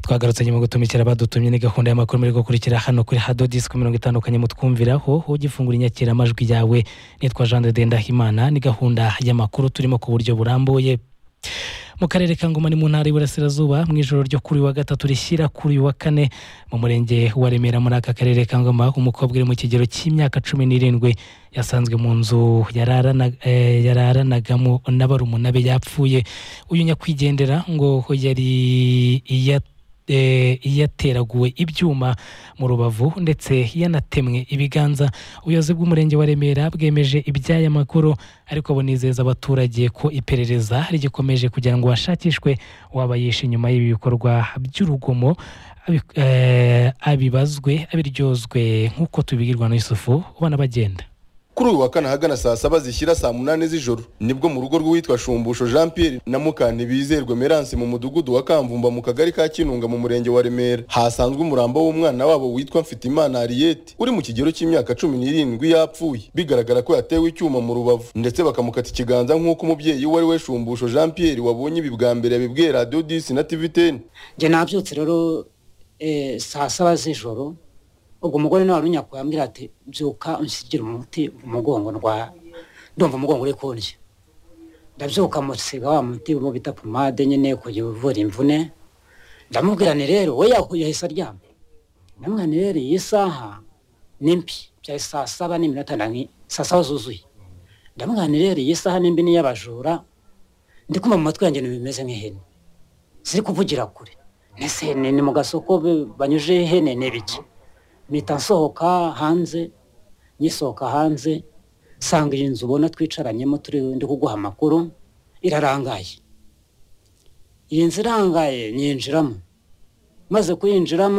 twagarutse nyuma gutumikira abadutumye ni gahunda y'amakuru muri gukurikira hano kuri hado disiko mirongo itandukanye mutwumviraho ugifungura inyakiramajwi yawe nitwa jean de dendahimana ni gahunda y'amakuru turimo ku buryo burambuye mu karere ka ngoma ni mu ntara y'iburasirazuba mu ijoro ryo kuri wa gatatu rishyira kuri wa kane mu murenge wa remera muri aka karere ka ngoma umukobwa uri mu kigero cy'imyaka cumi n'irindwi yasanzwe mu nzu yararana- eh, yararanagamo na barumuna be yapfuye uyu nyakwigendera ngo yari iya eh, yateraguwe ibyuma mu rubavu ndetse yanatemwe ibiganza ubuyobozi bw'umurenge wa remera bwemeje iby'aya makuru ariko bunizeza abaturage ko iperereza rigikomeje kugira ngo hashakishwe uwaba yishe inyuma y'ibi bikorwa by'urugomo abi- eh, abibazwe abiryozwe nk'uko tubibwirwa na yusufu ubona bagenda kuri uyu wa kane ahagana saa saba zishyira saa munani z'ijoro nibwo mu rugo rw'uwitwa shumbusho jean pierre na mukanibizerwe meranse mu mudugudu wa kamvumba mu kagari ka kinunga mu murenge wa remera hasanzwe umurambo w'umwana wabo witwa mfitimana ariyete uri mu kigero cy'imyaka cumi n'irindwi yapfuye bigaragara ko yatewe icyuma mu rubavu ndetse bakamukata ikiganza nk'uko umubyeyi wari we shumbusho jean pierre wabonye ibi bwa mbere yabibwiye radiyo disi na tivi teni njye nabyutse rero eh, saa saba z'ijoro ubwo umugore nawe arunyakuye ambwira ati byuka unshyigira umuti mu mugongo ndwa ndumva umugongo uri kundya ndabyuka musiga wa muti uwo bita pomade nyine kugira uvura imvune ndamubwira ni rero we yahuye yahise aryama ndamubwira ni rero iyi saha ni mbi byari saa saba n'iminota ndani saa saba zuzuye ndamubwira ni rero iyi saha ni mbi ni iy'abajura ndi kumva mu matwi yanjye ibintu bimeze nk'ihene ziri kuvugira kure mbese ni ni mu gasoko be- banyuje ihene ni biki mpita nsohoka hanze nyisohoka hanze nsanga iyi nzu ubona twicaranyemo turi ndi kuguha amakuru irarangaye iyi nzu irangaye nyinjiramo maze kuyinjiramo